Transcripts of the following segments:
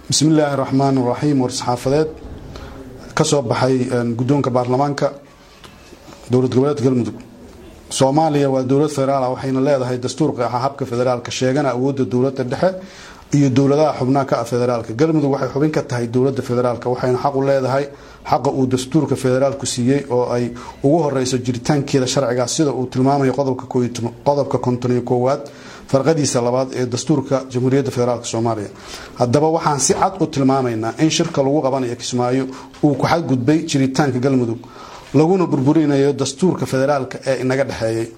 bismi illaahi raxmaan raxiim war-saxaafadeed ka soo baxay guddoonka baarlamaanka dowlad goboleedka galmudug soomaaliya waa dowlad federaal waxayna leedahay dastuur qeexa habka federaalka sheegana awoodda dowladda dhexe iyo dowladaha xubnaha ka ah federaalka galmudug waxay xubin ka tahay dowladda federaalka waxayna xaq u leedahay xaqa uu dastuurka federaalku siiyey oo ay ugu horeyso jiritaankeeda sharcigaas sida uu tilmaamayo qodobka konton iyo koowaad farqadiisa labaad ee dastuurka jamhuuriyadda federaalk soomaaliya haddaba waxaan si cad u tilmaamaynaa in shirka lagu qabanayo kismaayo uu ku xadgudbay jiritaanka galmudug laguna burburinayo dastuurka federaalka ee inaga dhexeeyay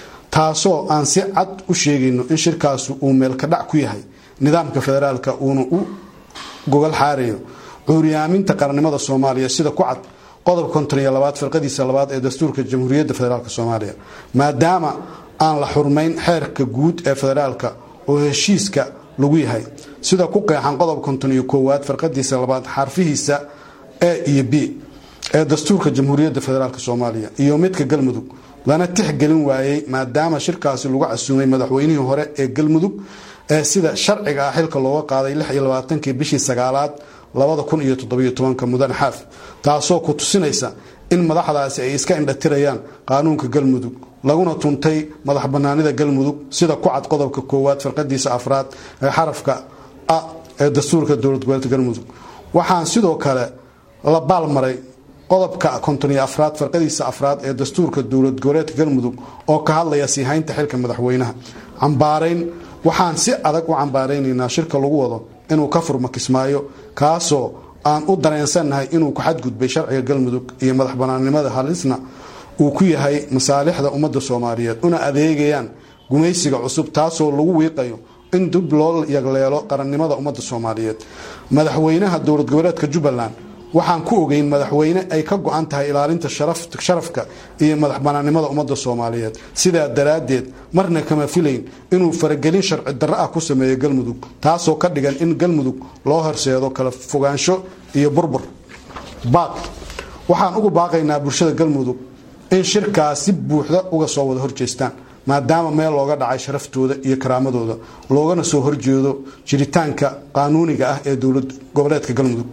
taasoo aan si cad u sheegayno in shirkaasu uu meelkadhac ku yahay nidaamka federaalka uuna u gogol xaarayo cuuriyaaminta qarannimada soomaaliya sida ku cad qodobka konton iyo labaad firqadiisa labaad ee dastuurka jamhuuriyadda federaalk soomaaliya maadaama aan la xurmayn xeerka guud ee federaalka oo heshiiska lagu yahay sida ku qeexan qodob konton iyo koowaad farqadiisa labaad xarfihiisa e iyo b ee dastuurka jamhuuriyadda federaalk soomaaliya iyo midka galmudug lana tixgelin waayey maadaama shirkaasi lagu casuumay madaxweynihii hore ee galmudug ee sida sharciga ah xilka looga qaaday lix iyo labaatankii bishii sagaalaad labada kun iyo toddobiyo tobanka mudane xaaf taasoo ku tusinaysa in madaxdaasi ay iska indhatirayaan qaanuunka galmudug laguna tuntay madax banaanida galmudug sida ku cad qodobka koowaad farqadiisa afraad ee xarafka a ee dastuurka dowlad goboleedka galmudug waxaan sidoo kale la baalmaray qodobka konton iyo afraad farqadiisa afraad ee dastuurka dowlad goboleedka galmudug oo ka hadlaya siihaynta xilka madaxweynaha cambaarayn waxaan si adag u cambaaraynaynaa shirka lagu wado inuu ka furmo kismaayo kaasoo aan u dareensannahay inuu ku xadgudbay sharciga galmudug iyo madax banaannimada halisna uu ku yahay masaalixda ummadda soomaaliyeed una adeegayaan gumaysiga cusub taasoo lagu wiiqayo in dib loo yagleelo qarannimada ummadda soomaaliyeed madaxweynaha dowlad goboleedka jubbaland waxaan ku ogeyn madaxweyne ay ka go-an tahay ilaalinta sharafka iyo madax banaannimada ummadda soomaaliyeed sidaa daraaddeed marna kama filayn inuu faragelin sharci darro ah ku sameeyo galmudug taasoo ka dhigan in galmudug loo horseedo kala fogaansho iyo burbur baaq waxaan ugu baaqaynaa bulshada galmudug in shirkaas si buuxda uga soo wada horjeestaan maadaama meel looga dhacay sharaftooda iyo karaamadooda loogana soo horjeedo jiritaanka qaanuuniga ah ee dowlad goboleedka galmudug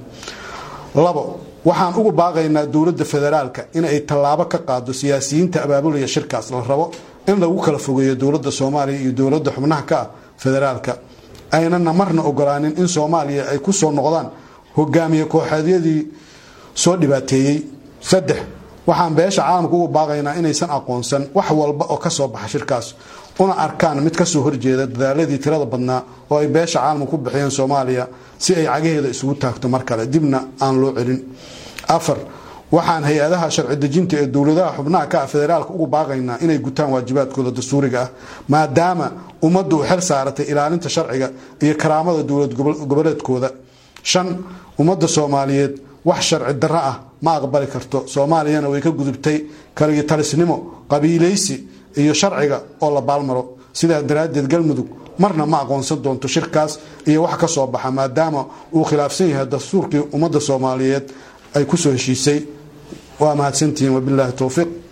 labo waxaan ugu baaqaynaa dowladda federaalka inay tallaabo ka qaado siyaasiyiinta abaabulaya shirkaas la rabo in lagu kala fogeeyo dowladda soomaaliya iyo dowladda xubnaha ka ah federaalka aynana marna ogolaanin in soomaaliya ay ku soo noqdaan hogaamiye kooxeedyadii soo dhibaateeyey saddex waxaan beesha caalamka ugu baaqaynaa inaysan aqoonsan wax walba oo kasoo baxa shirkaas una arkaan mid kasoo horjeeda dadaaladii tirada badnaa oo ay beesha caalamka ku bixiyeen soomaaliya si ay cagaheeda isugu taagto mar kale dibna aan loo celin afar waxaan hay-adaha sharci dejinta ee dowladaha xubnaha ka ah federaalka ugu baaqaynaa inay gutaan waajibaadkooda dastuuriga ah maadaama ummaddu u xel saaratay ilaalinta sharciga iyo karaamada dowlad goboleedkooda shan ummadda soomaaliyeed wax sharci darro ah ma aqbali karto soomaaliyana way ka gudubtay kaliyo talisnimo qabiilaysi iyo sharciga oo la baalmaro sidaa daraaddeed galmudug marna ma aqoonsan doonto shirkaas iyo wax ka soo baxa maadaama uu khilaafsan yahay dastuurkii ummadda soomaaliyeed ay ku soo heshiisay waa mahadsantihiin wabilaahi towfiiq